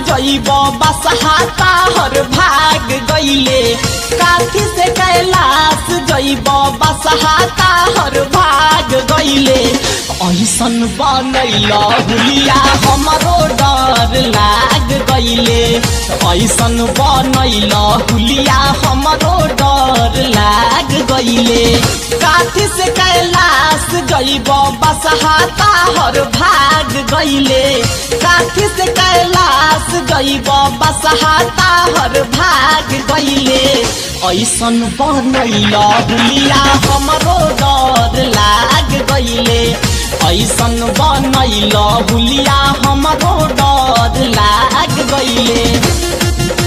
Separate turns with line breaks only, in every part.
जइब बसहाता हर भाग गइले काठी से कैलाश जइब बसहाता हर भाग गइले ऐसन बनैल हुलिया हमरो डर लाग गइले ऐसन बनैल हुलिया हमरो डर लाग गइले काठी से कैलाश जइब बसहाता हर भाग गइले काठी से कैलाश जइब बसहाता हर भाग गइले ऐसन बनैल हुलिया हमरो डर लाग गइले ऐसन बनैल हुलिया हमरो डर लाग गइले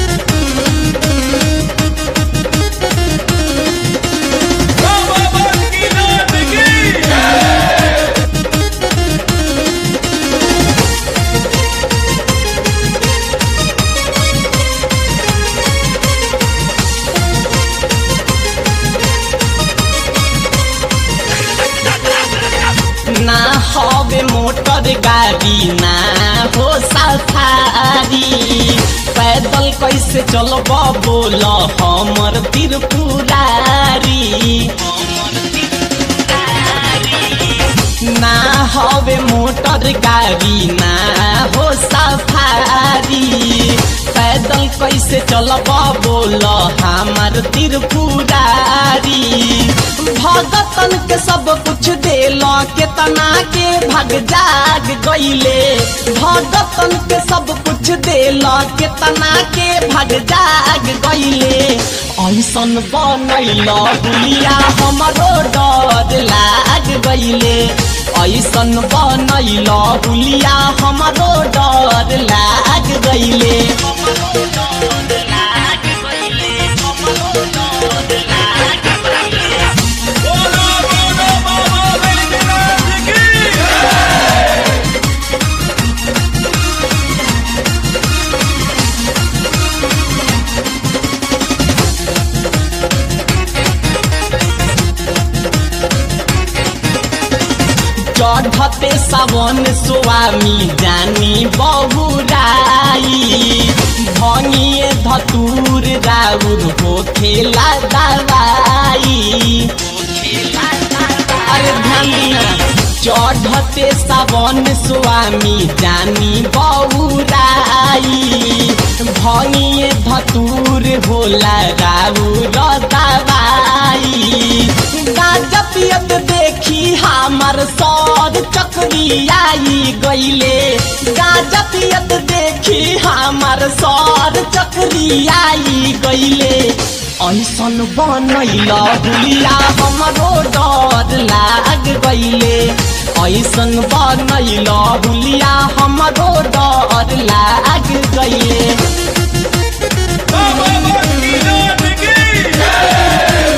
बाबा की नाम की
ना हवे मोटर गाड़ी ना हो सफारी पैदल कैसे चलब बोल हमर त्रिपुरारी ना हवे मोटर गाड़ी ना हो सफारी पैदल कैसे चलब बोल हमार त्रिपुरारी भगतन के सब कुछ देल केतना के भग जाग गइले भगतन के सब कुछ देल केतना के भग जाग गइले ऐसन बनैल हुलिया हमरो डर लाग गइले ऐसन बनैल हुलिया हमरो डर लाग गइले
बोलो बोलो बाबा बैद्यनाथ की
चढ़ते सावन स्वामी जानी बहुराई भंगिए धतूर राउर हो खेला दवाई अरे ध्यान दीना चढ़ते सावन स्वामी जानी बहुराई भंगिए धतूर होला राउर दवाई गाजा पियत देखी हमर सौर चक्री आई गइले गाजा पियत देखी हमर सौर चक्री आई गइले ऐसन बनैल हुलिया हमरो डर लाग गइले ऐसन बनैल हुलिया हमरो डर लाग गइले
बाबा की नाम की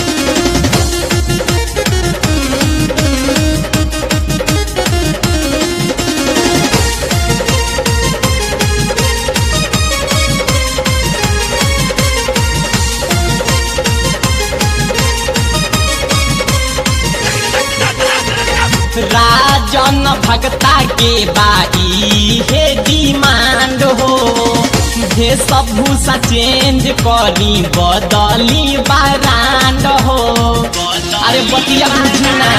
राजन भगता के बाई हे डिमांड हो हे सब भूसा चेंज करी बदली बारांड हो अरे बतिया बुझना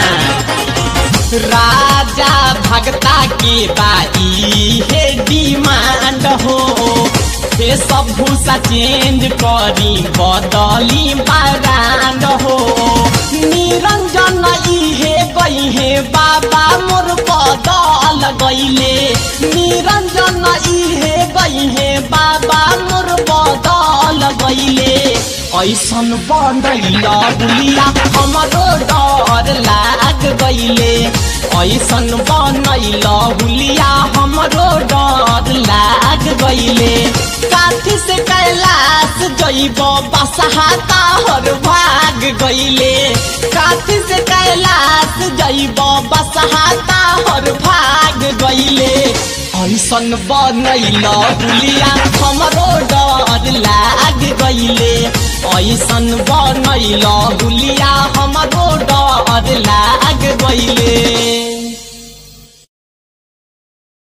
राजा भगता के बाई हे डिमांड हो हे सब भूसा चेंज करी बदली बारांड हो निरंजन इहे गई हे बाबा मोर बदल गईले निरंजन इहे गई हे बाबा मोर बदल गईले ऐसन बनैल बुलिया हमरो डर लाग गईले ऐसन बनैल हुलिया हमरो डर लाग गईले काठी से कैलाश जइब बसहाता हर भाग गईले काठी से कैलाश जइब बसहाता हर भाग गईले ऐसन बनैल हुलिया हमरो डर लाग गईले ऐसन बनैल हुलिया हमरो डर लाग गईले